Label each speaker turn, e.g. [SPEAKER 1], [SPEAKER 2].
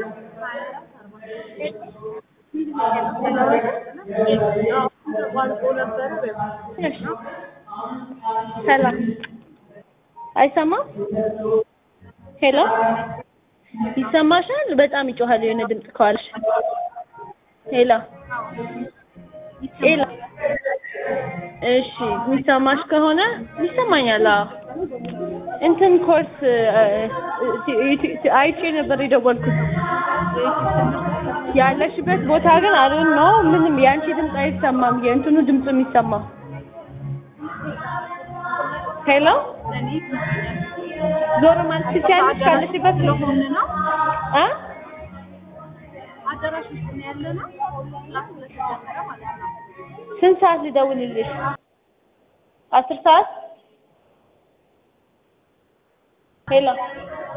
[SPEAKER 1] ሰላም አይሰማም? ሄሎ ይሰማሻል? በጣም ይጮሃል የሆነ ድምፅ ከኋላሽ። ሄሎ ሄሎ እሺ፣ የሚሰማሽ ከሆነ ይሰማኛል። አዎ እንትን ኮርስ አይቼ ነበር የደወልኩት። ያለሽበት ቦታ ግን አሉን ነው ምንም የአንቺ ድምፅ አይሰማም። የእንትኑ ድምፅ የሚሰማው ሄሎ ዞር ማለት ትችያለሽ ካለሽበት
[SPEAKER 2] ስለሆነ ነው።
[SPEAKER 1] እ
[SPEAKER 2] አዳራሽ ውስጥ ነው ያለ ነው። ክላስ ስለተጀመረ ማለት ነው።
[SPEAKER 1] ስንት ሰዓት ልደውልልሽ? አስር ሰዓት ሄሎ